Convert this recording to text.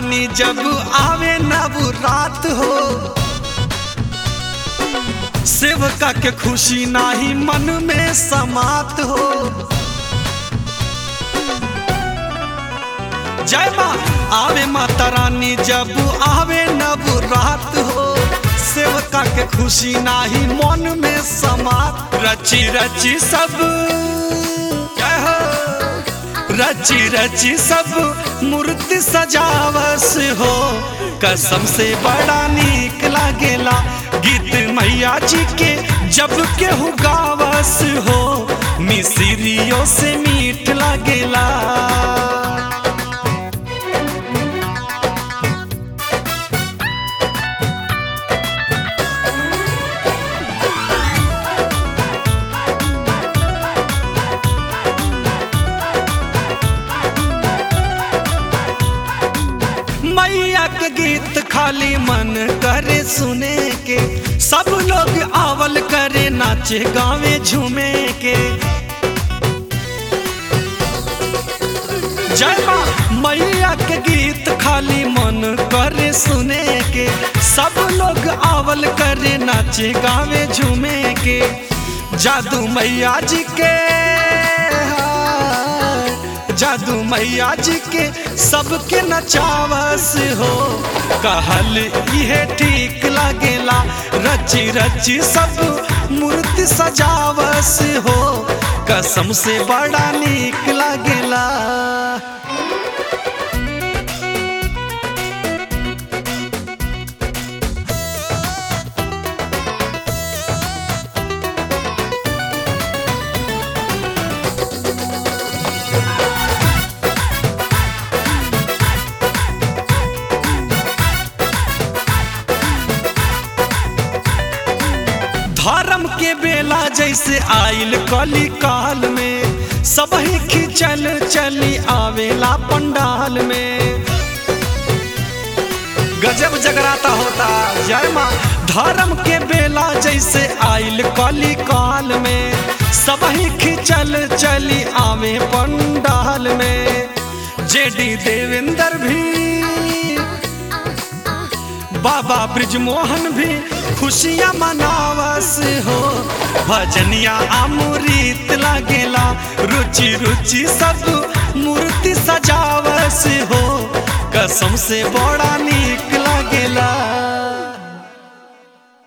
रानी जब आवे नव रात हो सेवका के खुशी नाही मन में समात हो जय माँ आवे माता रानी जब आवे नव रात हो सेवका के खुशी नाही मन में समात रची रची सब जय हो रची रची सब मूर्ति सजावस हो कसम से बड़ा नीक लागेला गीत मैया जी के जब केहू गावस हो मिसरियों से मीठ लागेला मैया के गीत खाली मन करे सुने के सब लोग आवल करे नाचे गावे झूमे के जय माँ मैया के गीत खाली मन करे सुने के सब लोग आवल करे नाचे गावे झूमे के जादू मैया जी के हाँ, जादू मैया जी के सबके नचावस हो कहल इहे ठीक लागेला रची रची सब मूर्ति सजावस हो कसम से बड़ा नीक लागेला धर्म के बेला जैसे आइल कली काल में सब ही खिंचल चली आवेला पंडाल में गजब जगराता होता जय माँ धर्म के बेला जैसे आइल कली काल में सब ही खिंचल चली आवे पंडाल में जेडी देवेंद्र भी बाबा ब्रिजमोहन भी खुशियाँ मनावस हो भजनिया अमृत लागेला रुचि रुचि सब मूर्ति सजावस हो कसम से बड़ा नी